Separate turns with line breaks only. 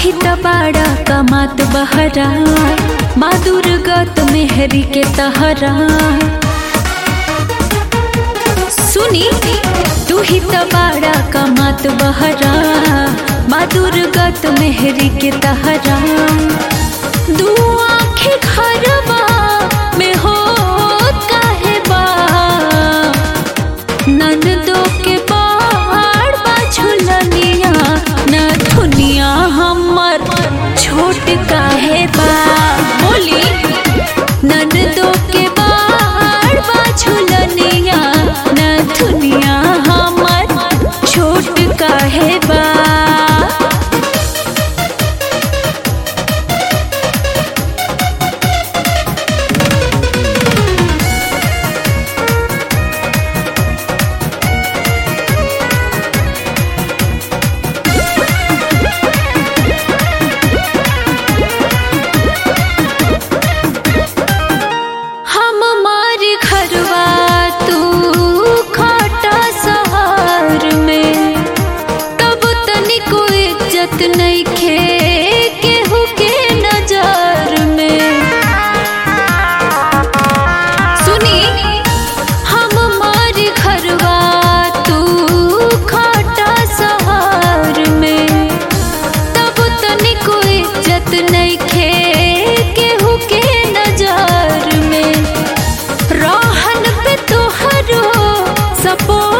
ही तबाड़ा कमात बहरा माँ दुर्गत मेहरी के तहरा सुनी तू ही तबाड़ा कमात बहरा माँ दुर्गत मेहरी के तहरा दू आँखें घरवा में हो काहे बा नंदो के बाड़ बा झुलनिया न दुनिया हमर छोट काहे बा बोली नंदो के बाड़ बा झुलनिया न दुनिया हमर छोट काहे बा हम मारी घरवा तू खाटा सहार में तब तनिको इज्जत नहीं खे केहू के नजर में सुनी हम मारी घरवा तू खाटा सहार में तब तनिको इज्जत नहीं खे केहू के नजर में रहन पे तोहरो सपो